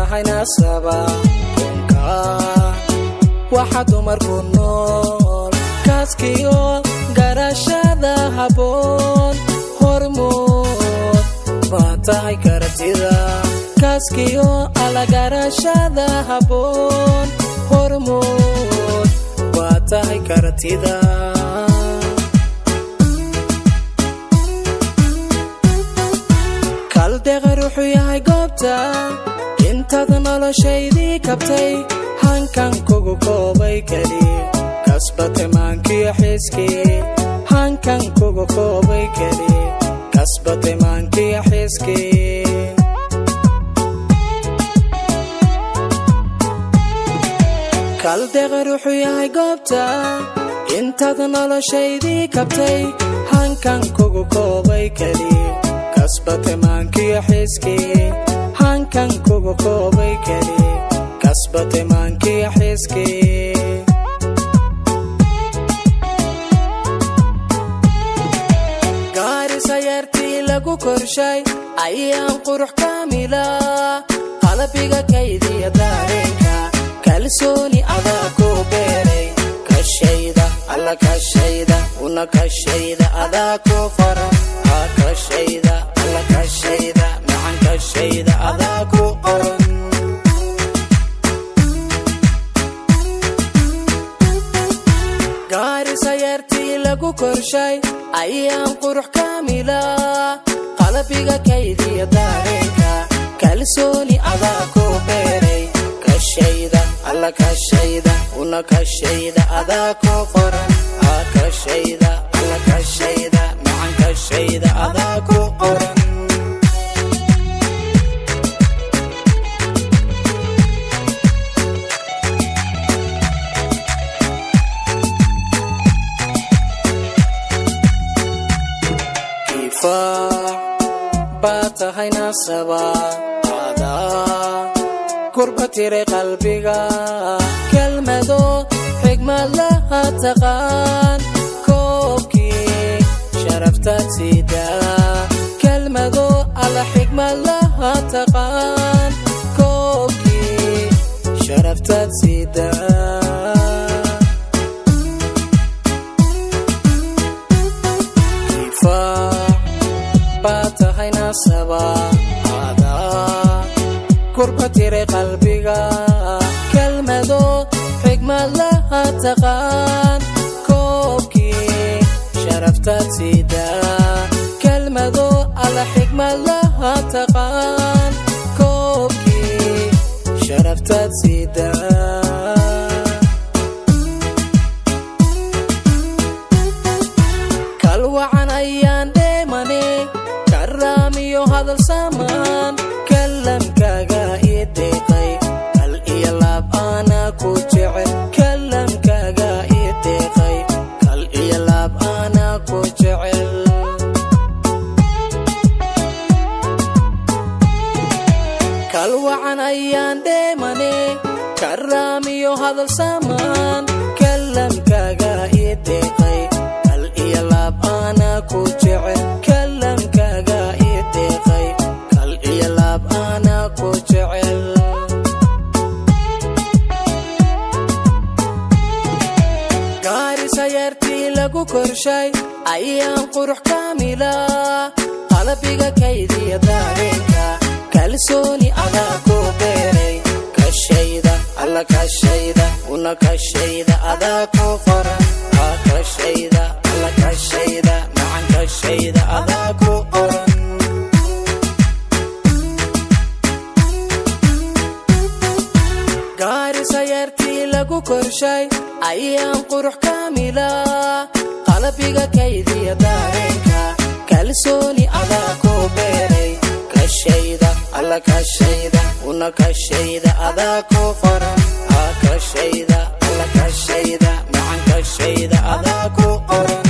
tahay nasaba kunka waxa dumarku nool kaaskiyo garashada haboon hormood baa tahay kartida kaaskiyo alagarashada haboon hormood baa tahay kartida kaldeeqa ruuxuu yahay goobta intaad noloshaydii kabtay hankan kugu koobay keli kasbate maankiyo xiiskii hankan kugu koobay keli kasbate maankiyo xiiskii kaldeeqa ruuxuu yahay goobta intaad noloshaydii kabtay hankan kugu koobay keli kasbate maankiyo xiiskii hankan kugu koobay keli kasbate maankiyo xiiskii gaari sayartii lagu korshay ayaan qurux kaamila qalbiga kaydiya daareenka kalsooni adaa ku beeray kashayda alla kashayda una kashayda adaa ku qoran aa kashayda alla kashayda macan kashayda adaa ku qoran gaari sayartii lagu korshay ayaan qurux kaamila qalbiga kaydiya daareenka kalsooni adaa ku beeray kashayda alla kashayda una kashayda adaa ku qoran aa kashayda alla kashayda macan kashayda adaa ku qoran kifaac baa tahay nasaba adaa kurba tiray qalbiga kelmado xigmad laha taqaan koobkii sharaftaad siidaa kelmado alla xigmad laha taqaan koobkii sharaftaad siidaa kifaac baa tahay nasaba adaa kurba tiray qalbiga kelmado xigmad laha taqaan koobkii sharaftaad siidaa kelmado alla xigmad laha taqaan koobkii sharaftaad siidaa kalwacan ayaan dheemane karaamiyo hadal samaan kalamkaaga ii deeqay kal iyo laab aanaa ku jecel kalamkaaga ii deeqay kal iyo laab aanaa ku jecel kalwacan ayaan dheemane karaamiyo hadal samaan kalamkaaga ii deeqay kal iyo laab aanaa ku jecel kalamkaaga ii deeqay kal iyo laab aanaa ku jecel gaari sayartii lagu korshay ayaan qurux kaamila qalbiga kaydiya daareenka kalsooni adaa ku beeray kashayda alla kashayda una kashayda adaa ku qoran aa kashayda alla kashayda macan kashayda adaa ku qoran gaari sayartii lagu korshay ayaan qurux kaamila qalbiga kaydiya daareenka kalsooni adaa ku beeray kashayda alla kashayda una kashayda adaa ku qoran aa kashayda alla kashayda macan kashayda adaa ku qoran